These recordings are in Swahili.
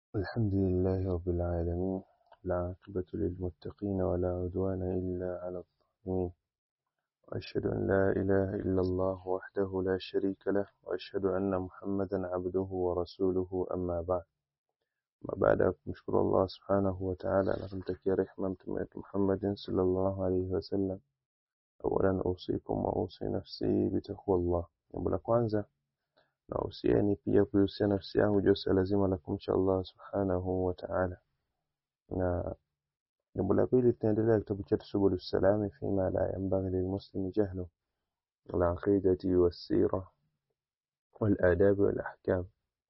الحمد لله رب العالمين العاقبة للمتقين ولا عدوان إلا على الظالمين وأشهد أن لا إله إلا الله وحده لا شريك له وأشهد أن محمدا عبده ورسوله أما بعد ما بعد kumshukuru Allah subhanahu wa ta'ala na kumtakia rehema mtume wetu Muhammadin sallallahu alayhi wasallam awalan usikum wa usi nafsi bitaqwa Allah jambo la kwanza na usieni pia kuihusia nafsi yangu juu lazima la kumcha Allah subhanahu wa ta'ala na jambo la pili tunaendelea kitabu chetu subul salami fima la yanbaghi lilmuslimi jahlu al-aqidati was-sira wal-adab wal-ahkam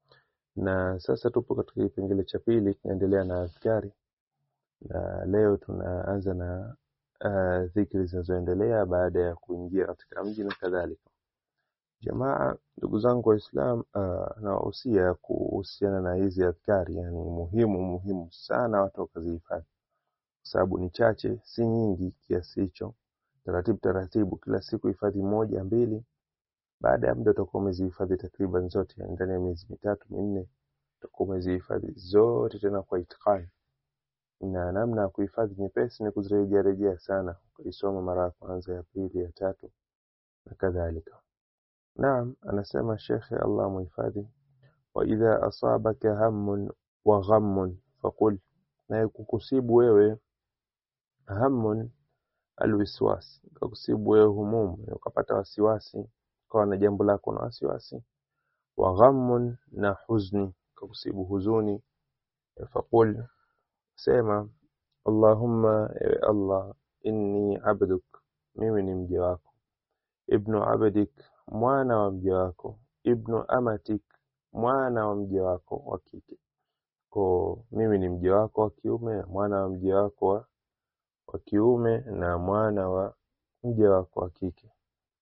na sasa tupo katika kipengele cha pili tunaendelea na adhkari na leo tunaanza na uh, dhikri zinazoendelea baada ya kuingia katika mji na kadhalika jamaa ndugu zangu waislam uh, nawahusia kuhusiana na hizi adhkari yani muhimu muhimu sana watu wakazihifadhi kwa sababu ni chache si nyingi kiasi hicho taratibu taratibu kila siku hifadhi moja mbili baada ya muda utakuwa umezihifadhi takriban zote yani ndani ya miezi mitatu minne utakuwa umezihifadhi zote tena kwa itikani na namna ya kuhifadhi nyepesi ni kuzirejea rejea sana ukaisoma mara ya kwanza ya pili ya tatu na kadhalika naam anasema shekhe allah muhifadhi wa idha asabaka hammun wa ghammun faqul na kukusibu wewe hammun alwiswas kakusibu wewe humumu ukapata wasiwasi ukawa na jambo lako na wasiwasi wa ghammun na huzni kakusibu huzuni faqul sema allahumma ewe allah inni abduk mimi ni mja wako ibnu abdik mwana wa mja wako ibnu amatik mwana wa mja wako wa kike ko mimi ni mja wako wa kiume mwana wa mja wako wa, wa kiume na mwana wa mja wako wa kike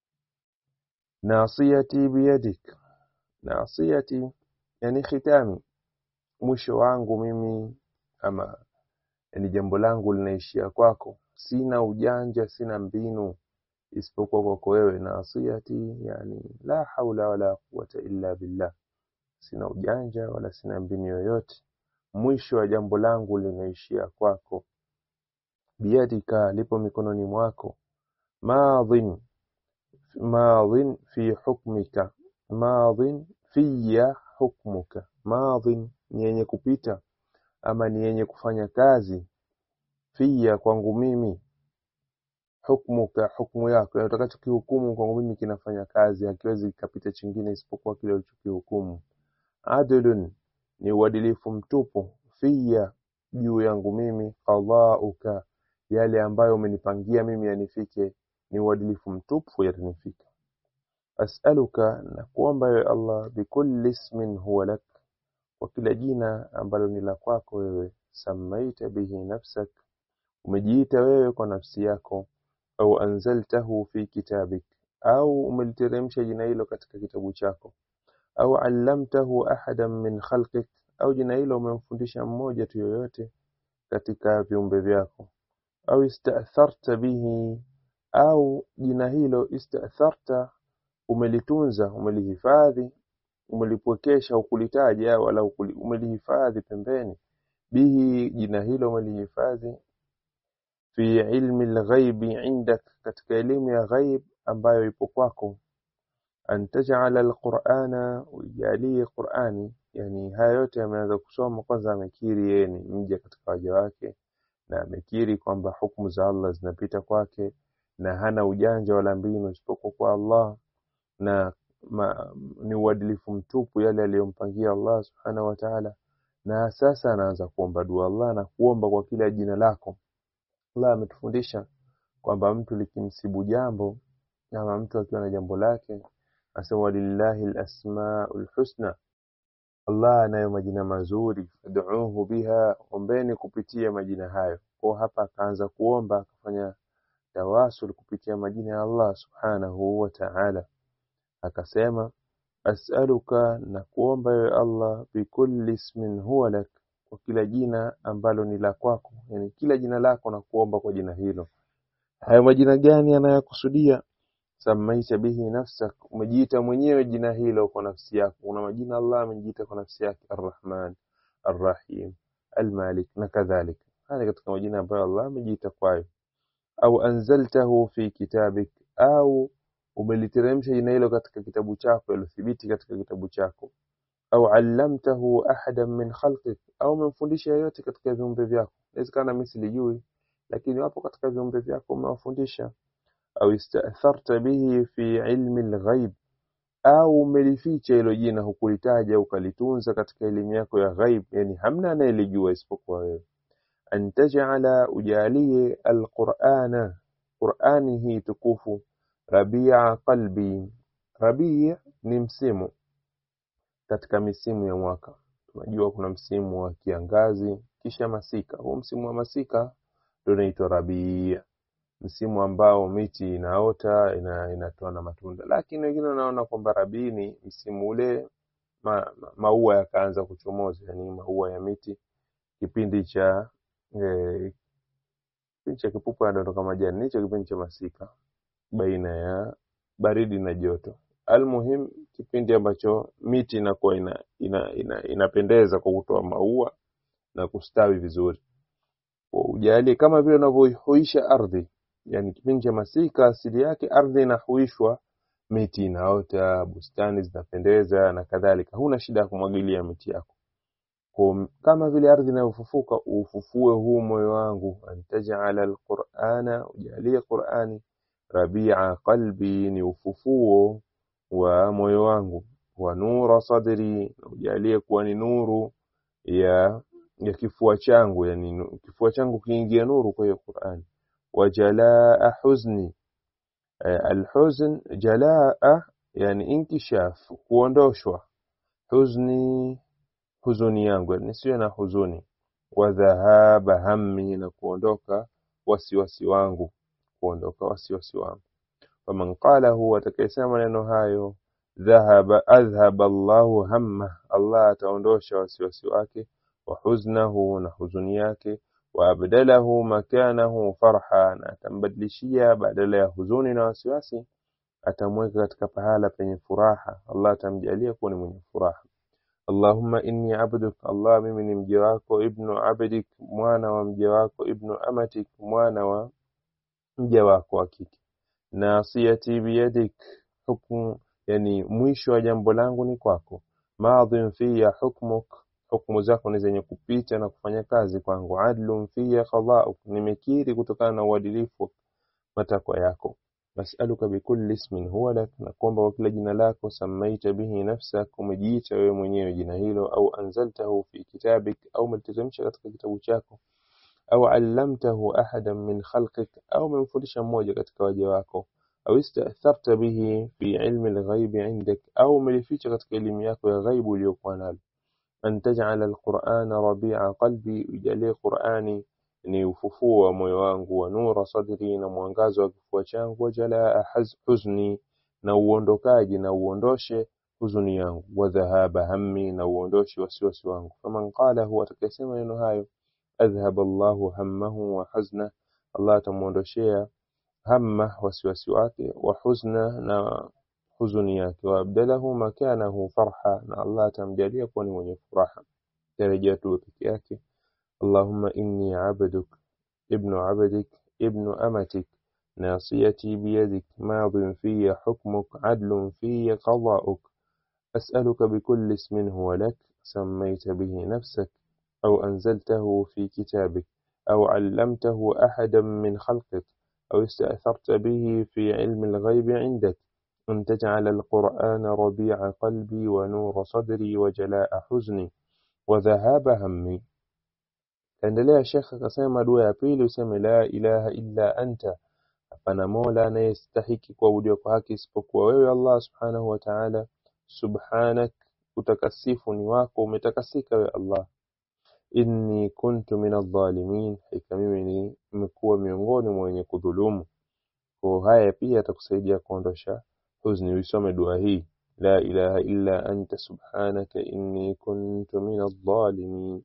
nasiyati biyadik nasiyati yani khitami mwisho wangu mimi ama yani jambo langu linaishia kwako sina ujanja sina mbinu isipokuwa kwako wewe nasiyati yani la haula wala quwata illa billah sina ujanja wala sina mbinu yoyote mwisho wa jambo langu linaishia kwako biyadika lipo mikononi mwako madhin madhin fi hukmika madhin fiya hukmuka madhin ni yenye kupita ama ni yenye kufanya kazi fiya kwangu mimi hukmuka hukmu yako yani utakachokihukumu kwangu mimi kinafanya kazi hakiwezi kikapita chingine isipokuwa kile ulichokihukumu adlun ni uadilifu mtupu fiya juu yangu mimi qadauka yale ambayo umenipangia mimi yanifike ni uadilifu mtupu yatanifika as'aluka na kuomba ewe Allah bikulli ismin huwa lak kwa kila jina ambalo ni la kwako wewe samaita bihi nafsak umejiita wewe kwa nafsi yako au anzaltahu fi kitabik au umeliteremsha jina hilo katika kitabu chako au allamtahu ahadan min khalqik au jina hilo umemfundisha mmoja tu yoyote katika viumbe vyako au istatharta bihi au jina hilo istatharta umelitunza umelihifadhi umelipwekesha ukulitaja wala umelihifadhi pembeni bihi jina hilo umelihifadhi fi ilmi alghaibi indak katika elimu ya ghaib ambayo ipo kwako an taj'ala alqur'ana ujalie qur'ani yani haya yote ameanza kusoma kwanza amekiri yeye ni mja katika waja wake na amekiri kwamba hukumu za Allah zinapita kwake na hana ujanja wala mbinu isipokuwa kwa Allah na ma, ni uadilifu mtupu yale aliyompangia Allah subhanahu wa ta'ala na sasa anaanza kuomba dua Allah na kuomba kwa kila jina lako Allah ametufundisha kwamba mtu likimsibu jambo ama mtu akiwa na jambo lake asema walillahi alasmaul husna Allah anayo majina mazuri fad'uhu biha ombeni kupitia majina hayo kwa hapa akaanza kuomba akafanya tawasul kupitia majina ya Allah subhanahu wa ta'ala akasema as'aluka na kuomba ewe Allah bikulli ismin huwa lak kwa kila jina ambalo ni la kwako yani kila jina lako na kuomba kwa jina hilo hayo majina gani anayakusudia samaita bihi nafsak umejiita mwenyewe jina hilo kwa nafsi yako una majina Allah amejiita kwa nafsi yake arrahman Arrahim, Almalik na kadhalika. Haya katika majina ambayo Allah amejiita kwayo. Au anzaltahu fi kitabik, au umeliteremsha jina hilo katika kitabu chako, yalothibiti katika kitabu chako. Au allamtahu ahadan min khalqik, au umemfundisha yeyote katika viumbe vyako. Inawezekana mimi silijui, lakini wapo katika viumbe vyako umewafundisha. Au istatharta bihi fi ilmi lghaib au umelificha hilo jina hukulitaja ukalitunza katika elimu yako ya ghaib, yani hamna anayelijua isipokuwa wewe. An taj'ala, ujalie alqur'ana, Qur'ani hii tukufu, rabia qalbi. Rabia ni msimu katika misimu ya mwaka. Tunajua kuna msimu wa kiangazi kisha masika. Huu msimu wa masika ndio unaitwa rabia msimu ambao miti inaota ina, inatoa na matunda, lakini wengine wanaona kwamba rabii ni msimu ule ma, ma, maua yakaanza kuchomoza, yani maua ya miti kipindi cha eh, kipindi cha kipupu yanadondoka majani, hicho kipindi cha masika baina ya baridi na joto. Almuhim, kipindi ambacho miti inakuwa ina, ina, ina, inapendeza kwa kutoa maua na kustawi vizuri. Ujalie kama vile unavyohuisha ardhi yani kipindi cha masika asili yake ardhi inahuishwa, miti inaota, bustani zinapendeza na kadhalika. Huna shida ya kumwagilia miti yako. Kwa kama vile ardhi inayofufuka, ufufue huu moyo wangu, antajala alqur'ana, ujalie Qur'ani rabia qalbi, ni ufufuo wa moyo wangu, wa nura sadri, ujalie kuwa ni nuru ya ya kifua changu, yani kifua changu kiingia nuru kwa hiyo Qur'ani wajalaa huzni alhuzn jalaa yani inkishaf kuondoshwa huzni huzuni yangu yani siwe na huzuni wa dhahaba hammi na kuondoka wasiwasi wangu kuondoka wasiwasi wangu faman qalahu atakayesema maneno hayo dhahaba adhhaba Allahu hamma Allah ataondosha wasiwasi wake wa huznahu na huzuni yake waabdalahu makanahu farha, na atambadilishia badala ya huzuni na wasiwasi, atamweka katika pahala penye furaha. Allah atamjalia kuwa ni mwenye furaha. Allahumma inni abduk, Allah mimi ni mja wako, ibnu abdik, mwana wa mja wako, ibnu amatik, mwana wa mja wako wa kike. Nasiyati biyadik, hukmu yani mwisho wa jambo langu ni kwako. Madhin fiya hukmuk hukumu zako ni zenye kupita na kufanya kazi kwangu. Adlun fiya qadauk, nimekiri kutokana na uadilifu matakwa yako. Nasaluka bikulli ismin huwa lak, na kuomba kwa kila jina lako. Samaita bihi nafsak, umejiita wewe mwenyewe jina hilo. Au anzaltahu fi kitabik, au umeliteremsha katika kitabu chako. Au allamtahu ahadan min khalqik, au umemfundisha mmoja katika waja wako. Au istatharta bihi fi ilmi lghaibi indak, au umelificha katika elimu yako ya ghaibu uliyokuwa nalo an taj'ala alqur'ana rabi'a qalbi, ujalie Qur'ani ni ufufuo wa moyo wangu, wa nura sadri, na mwangazo wa kifua changu, wa jalaa huzni, na uondokaji na uondoshe huzuni yangu, wa dhahaba hammi, na uondoshe wasiwasi wangu. Faman qalahu, atakayesema neno hayo, adhhaba Allahu hammahu wa hazna, Allah atamuondoshea hamma, wasiwasi wake, wa huzna, na huzuni yake waabdalahu makanahu farha, na Allah atamjalia kuwa ni mwenye furaha. Tarejea tu peke yake. Allahumma inni abduk ibnu abdik ibnu amatik nasiyati biyadik madin fiya hukmuk adlun fiya qadauk as'aluka bikulli ismin huwa lak sammayta bihi nafsak أو أنزلته في كتابك أو علمته أحدا من خلقك أو استأثرت به في علم الغيب عندك أن تجعل القرآن ربيع قلبي ونور صدري وجلاء حزني وذهاب همي kaendelea shekh akasema dua ya pili useme la ilaha illa anta hapana mola anayestahiki kuabudiwa kwa haki isipokuwa wewe allah subhanahu wa taala subhanak utakasifu ni wako umetakasika we allah inni kuntu min adh-dhalimin hakika mimi ni nimekuwa miongoni mwa wenye kudhulumu kwa haya pia atakusaidia kuondosha huzni uisome dua hii la ilaha illa anta subhanaka inni kuntu min adh-dhalimin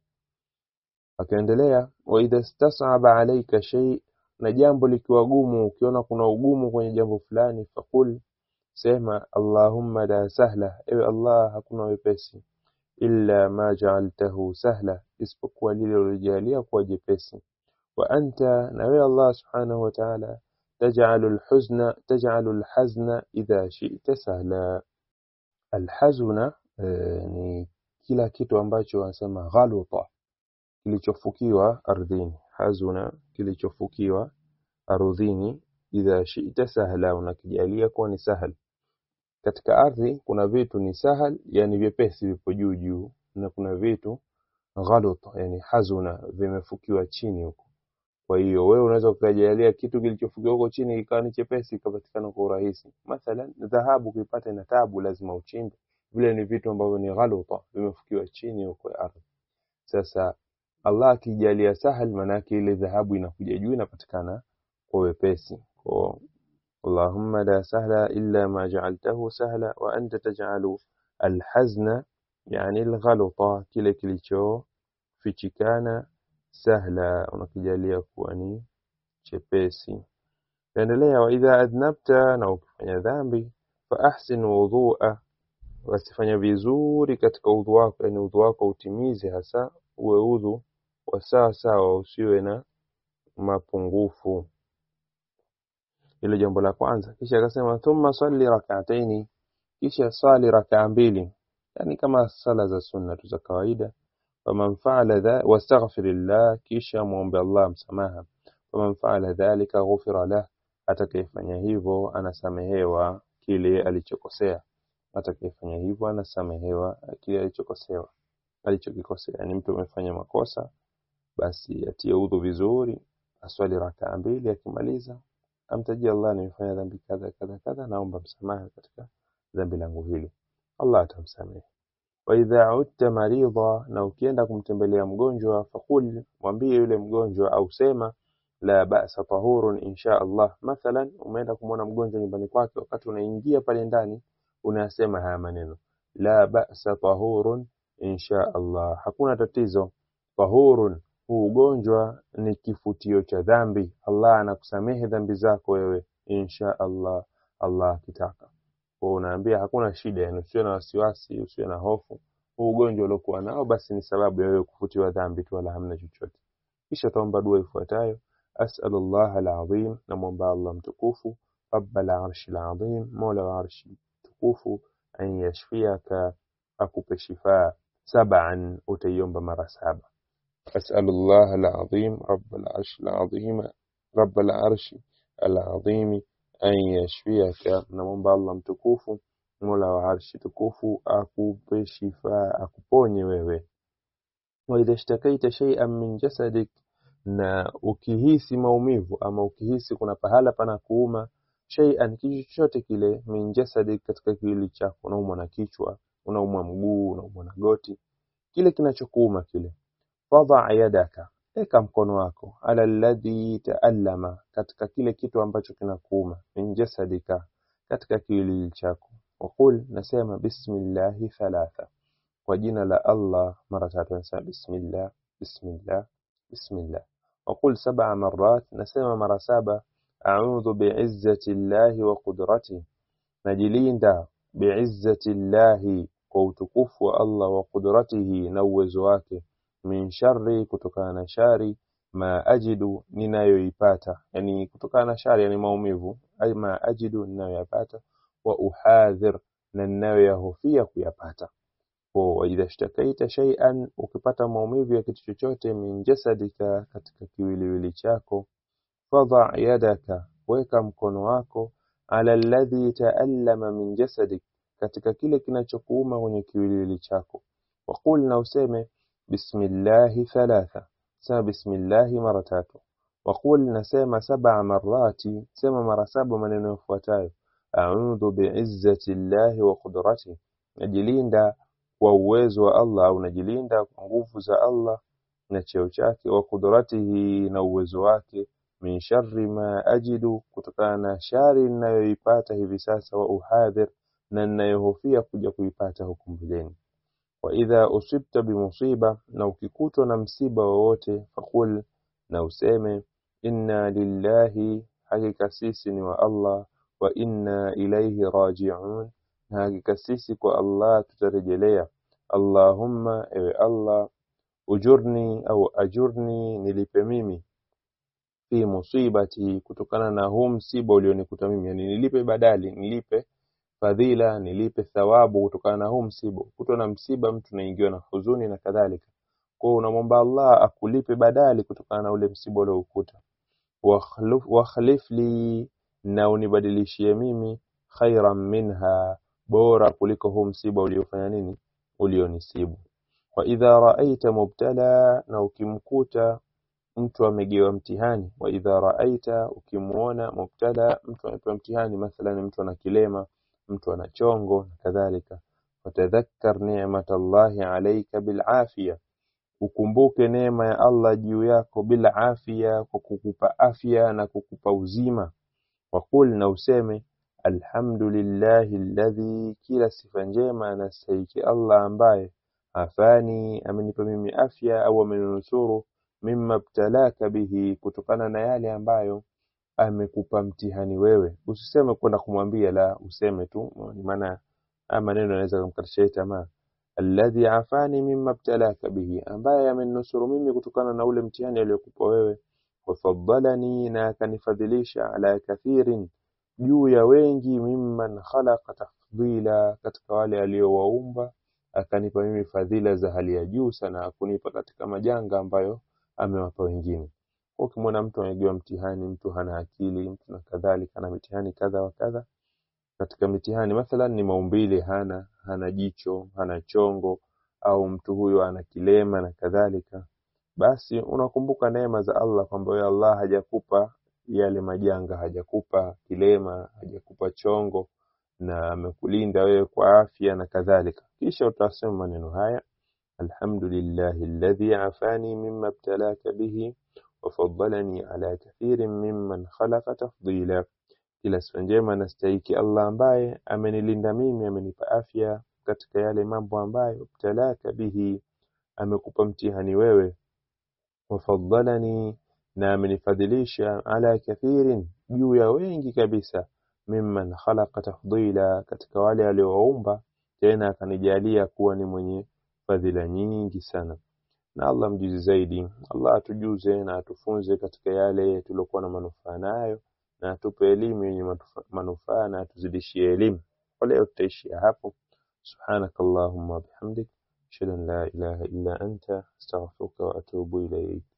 akaendelea wa idha stas'aba alayka shay na jambo likiwa gumu ukiona kuna ugumu kwenye jambo fulani fakul sema allahumma la sahla ewe allah hakuna wepesi illa ma ja'altahu sahla isipokuwa lile ulilojalia kuwa jepesi wa anta na wewe Allah subhanahu wa ta'ala taj'alu al-huzna taj'alu al-hazna idha shi'ta sahla al-hazna eh, ni kila kitu ambacho wanasema ghaluta kilichofukiwa ardhini hazuna kilichofukiwa ardhini idha shi'ta sahla unakijalia kuwa ni sahal katika ardhi kuna vitu ni sahal yani vyepesi vipo juu juu na kuna vitu ghalut yani hazuna vimefukiwa chini huko kwa hiyo wewe unaweza ukajalia kitu kilichofukiwa huko chini ikawa ni chepesi ikapatikana kwa urahisi mathalan dhahabu kuipata ina tabu lazima uchimbe vile ni vitu ambavyo ni ghaluta vimefukiwa chini huko ardhi sasa Allah akijalia sahal manake ile dhahabu inakuja juu inapatikana kwa wepesi kwa اللهم لا سهل إلا ما جعلته سهلا وأنت تجعل الحزن يعني الغلطة kile kilichofichikana sahla unakijalia kuwa ni chepesi endelea wa idha adhnabta na ukifanya dhambi fa ahsin wudhu'a wasifanya vizuri katika udhu wako yani udhu wako utimize hasa uwe udhu wa sawa sawa usiwe na mapungufu hilo jambo la kwanza kisha akasema thumma salli rak'ataini kisha sali rak'a mbili yani kama sala za sunna tu za kawaida faman fa'ala dha wastaghfirillah kisha muombe Allah msamaha faman fa'ala dhalika ghufira lah atakayefanya hivyo anasamehewa kile alichokosea atakayefanya hivyo anasamehewa kile alichokosewa alichokikosea yani mtu amefanya makosa basi atie udhu vizuri aswali rakaa mbili akimaliza amtajie Allah nimefanya dhambi kadha kadha kadha naomba msamaha katika dhambi langu hili Allah atamsamehe wa idha udta maridha na ukienda kumtembelea mgonjwa fakul mwambie yule mgonjwa au sema la ba'sa tahurun insha Allah mathalan umeenda kumwona mgonjwa nyumbani kwake wakati unaingia pale ndani unasema haya maneno la ba'sa tahurun insha Allah hakuna tatizo tahurun huu ugonjwa ni kifutio cha dhambi Allah anakusamehe dhambi zako wewe insha Allah Allah akitaka kwa unaambia hakuna shida yani usiwe na wasiwasi usiwe na hofu huu ugonjwa uliokuwa nao basi ni sababu ya wewe kufutiwa dhambi tu wala hamna chochote kisha taomba dua ifuatayo أسأل الله العظيم نمومبا الله متكوفو رب العرش العظيم مولى العرش تكوفو أن يشفيك أكوب شفاء سبعا أتيوم بمرة سابع أسأل الله العظيم رب العرش العظيم رب العرش العظيم أن يشفيك نمومبا الله متكوفو مولى العرش تكوفو أكوب شفاء أكوبوني ويوي وإذا اشتكيت شيئا من جسدك na ukihisi maumivu ama ukihisi kuna pahala pana kuuma shay'an kitu chochote kile min jasadi katika kiwili chako unaumwa na kichwa unaumwa mguu unaumwa na goti kile kinachokuuma kile fadha yadaka eka mkono wako ala alladhi taallama katika kile kitu ambacho kinakuuma min jasadika katika kiwili chako waqul nasema bismillahi thalatha kwa jina la Allah mara tatu nasema bismillah bismillah bismillah وقل سبع مرات نسمى مرة سابع أعوذ بعزة الله وقدرته نجليندا بعزة الله كوتكف الله وقدرته نوز wake من شر kutokana shari ma ajidu ninayoipata yani kutokana shari yani maumivu ay ma ajidu ninayoyapata wa uhadhir na ninayoyahofia kuyapata kwa idha shtakaita shay'an ukipata maumivu ya kitu chochote min jasadika katika kiwiliwili chako fadha yadaka weka mkono wako ala alladhi taallama min jasadik katika kile kinachokuuma kwenye kiwiliwili chako waqul na useme bismillahi thalatha sema bismillahi mara tatu waqul nasema sab'a marati sema mara saba maneno yafuatayo a'udhu bi'izzati llahi wa qudratihi najilinda kwa uwezo wa Allah au najilinda kwa nguvu za Allah na cheo chake wa kudratihi na uwezo wake min sharri ma ajidu kutokana na shari ninayoipata hivi sasa wa uhadhir na ninayohofia kuja kuipata huku mbeleni wa idha usibta bimusiba na ukikutwa na msiba wowote fakul na useme inna lillahi hakika sisi ni wa Allah wa inna ilayhi raji'un na hakika sisi kwa Allah tutarejelea Allahumma ewe Allah ujurni au ajurni nilipe mimi fi musibati kutokana na huu msiba ulionikuta mimi yani nilipe badali nilipe fadhila nilipe thawabu kutokana na huu msiba kutwa na msiba mtu naingiwa na huzuni na kadhalika kwa hiyo unamwomba Allah akulipe badali kutokana na ule msiba uliokuta wakhlif wakhlif li na unibadilishie mimi khairan minha bora kuliko huu msiba uliofanya nini ulionisibu wa idha raaita mubtala na ukimkuta mtu amegewa mtihani wa idha raaita ukimuona mubtala mtu amepewa mtihani mathalan mtu ana kilema mtu ana chongo na kadhalika fatadhakkar ni'matallahi alayka bilafia ukumbuke neema ya Allah juu yako bila afya kwa kukupa afya na kukupa uzima waqul na useme alhamdulillahi alladhi kila sifa njema anastahiki Allah ambaye afani amenipa mimi afya au ameninusuru mimma btalaka bihi kutokana na yale ambayo amekupa mtihani wewe usiseme kwenda kumwambia la useme tu maana haya maneno yanaweza kumkatisha tamaa alladhi afani mimma btalaka bihi ambaye ameninusuru mimi kutokana na ule mtihani aliyokupa wewe wafaddalani na akanifadhilisha ala kathirin juu ya wengi mimman khalaqa tafdila katika wale aliowaumba akanipa mimi fadhila za hali ya juu sana akunipa katika majanga ambayo amewapa wengine kwa ukimwona mtu amegewa mtihani mtu hana akili mtu na kadhalika na mitihani kadha wa kadha katika mitihani mathalan ni maumbile hana hana jicho hana chongo au mtu huyo ana kilema na kadhalika basi unakumbuka neema za Allah kwamba wewe Allah hajakupa yale majanga hajakupa kilema hajakupa chongo na amekulinda wewe kwa afya na kadhalika kisha utasema maneno haya alhamdulillahi alladhi afani mimma ibtalaka bihi وفضلني على كثير ممن خلق تفضيلا kila sifa njema nastahiki Allah ambaye amenilinda mimi amenipa afya katika yale mambo ambayo ibtalaka bihi amekupa mtihani wewe wafadhalani na amenifadhilisha ala kathirin juu ya wengi kabisa mimman khalaqa tafdila katika wale aliowaumba tena akanijalia kuwa ni mwenye fadhila nyingi sana na Allah mjuzi zaidi Allah atujuze na atufunze katika yale tuliokuwa na manufaa nayo na atupe elimu yenye matufa- manufaa na atuzidishie elimu kwa leo tutaishia hapo subhanakallahumma bihamdik ashhadu an la ilaha illa anta astaghfiruka wa atubu ilayk